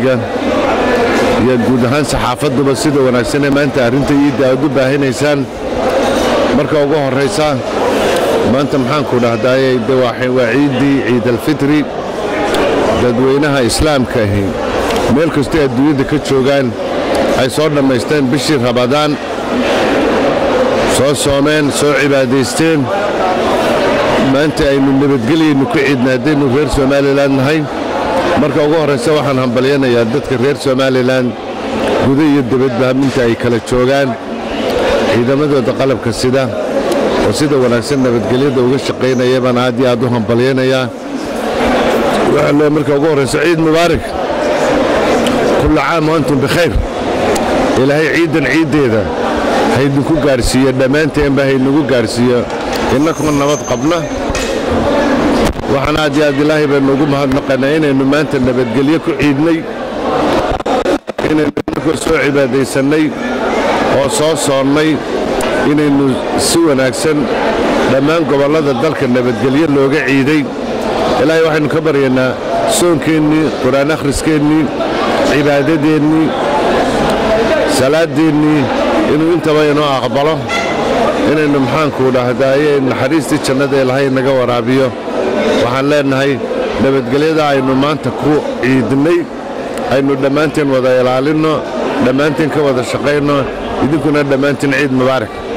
tv-ga iyo guud ahaan saxaafaduba sida wanaagsan ee maanta arrinta iidda aad u baahinaysaan marka ugu horraysa maanta maxaanku dhahdaye de waa ciiddii ciidalfitri dadweynaha islaamka ahi meel kastoo adduunyadda ka joogaan ay soo dhammaysteen bishii rabadaan soo soomeen soo cibaadaysteen maanta aynu nabadgelyaynu ku ciidna haddaynu reer somalilan nahay marka ugu horraysa waxaan hambalyanayaa dadka reer somalilan guda iyo debadba minta ay kala joogaan ciidamadooda qalabka sida oo sida wanaagsan nabadgelyada uga shaqaynaya baan aad iyo aad u hambalyanayaa waxaan leeyahay marka ugu horraysa ciid mubaarak kulla caam wa antum bikhayr ilaahay ciiddan ciiddeeda haydinku gaadhsiiyo dhammaanteenba haynagu gaadhsiiyo innakuma nabad qabna waxaan aad iyo aad ilaahay baynu ugu mahadnaqanaa inaynu maanta nabadgelyo ku ciidnay inaynu innakoo soo cibaadaysannay oo soo soonnay inaynu si wanaagsan dhammaan gobollada dalka nabadgelyo looga ciiday ilaahay waxaynu ka baryaynaa soonkeennii qur-aan akhriskeennii cibaadadeennii salaadeennii inuu intaba inoo aqbalo inaynu maxaanku dhahdaaye naxariistii jannada ilaahay naga waraabiyo waxaan leennahay nabadgelyada aynu maanta ku ciidnay aynu dhammaanteen wada ilaalinno dhammaanteen ka wada shaqayno idinkuna dhammaanteen ciid mubaarak